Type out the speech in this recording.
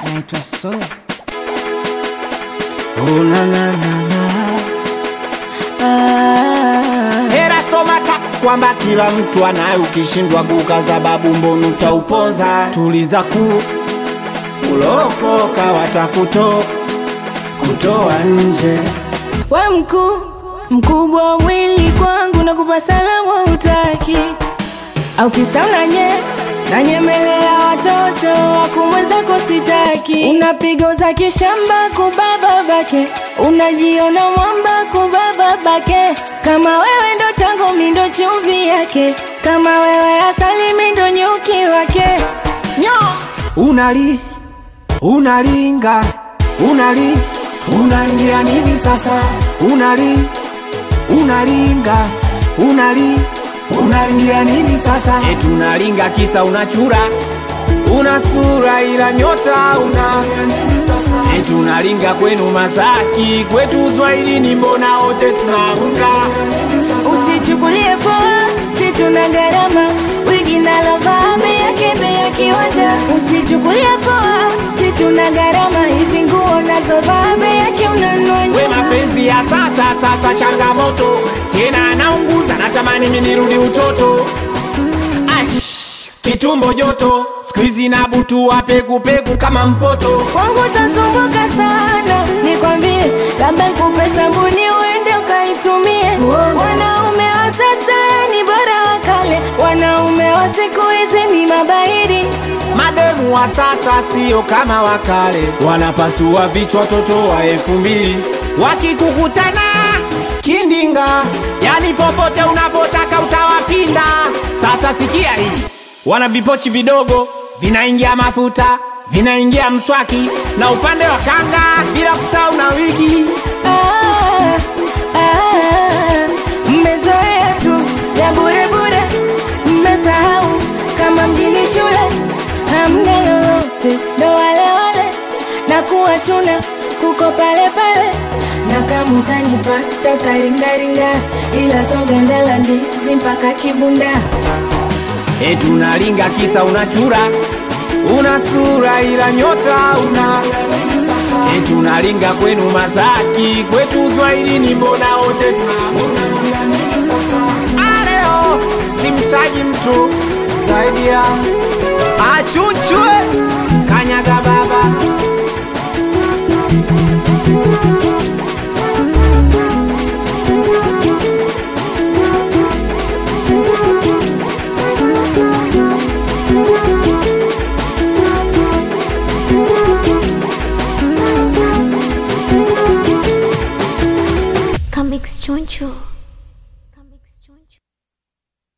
naitwa So. Oh, na, na, na, na. Ah, Hera soma ta kwamba kila mtu anayo, ukishindwa kukaza babu mbonu utaupoza. Tuliza ku ulokoka, watakuto kutoa nje. we mkuu mkubwa wa mwili kwangu na kupa salamu utaki au kisa unanye nanyemelea watoto wakumwezako sitaki unapiga za kishamba kubaba bake unajiona mwamba kubaba bake kama wewe ndo tango mindo chumvi yake kama wewe asali mindo nyuki wake Nyo! Unali unalinga unali unalingia nini sasa? Unali unalinga unali unalingia nini sasa? Eti unalinga kisa unachura una sura ila nyota una eti unalinga kwenu Masaki kwetu Uswahilini mbona wote tunaamka Usichukulie poa, si tuna gharama wigi nalovaa bei yake bei ya kiwanja. Usichukulie poa, si tuna gharama hizi nguo nazovaa bei yake unanunua we nyuma. mapenzi ya sasa sasa changamoto tena anaunguza natamani mimi nirudi utoto Ash, kitumbo joto skuizi na butu wa pekupeku kama mpoto Kwangu utasumbuka sana, nikwambie, labda nikupe sabuni uende ukaitumie. Wanaume wa sasa ni bora wa kale, wanaume wa siku hizi ni mabairi. mademu wa sasa sio kama wakale wanapasua vichwa watoto wa elfu mbili wakikukutana kindinga yani popote unapotaka utawapinda sasa sikia hii wana vipochi vidogo vinaingia mafuta vinaingia mswaki na upande wa kanga bila kusahau na wigi Ah, ah, mmezoea tu ya bure bure, mmesahau kama mjini shule hamna lolote, ndo wale wale na kuwachuna kuko pale pale, na kama utanipata utaringaringa, ila soga ndala ndizi mpaka kibunda. eti unalinga kisa unachura una sura ila nyota una eti unalinga kwenu Masaki kwetu Uswahilini mbona wote tunaamuna aleo simtaji mtu zaidi ya achuchwe kanyaga baba Comics Choncho.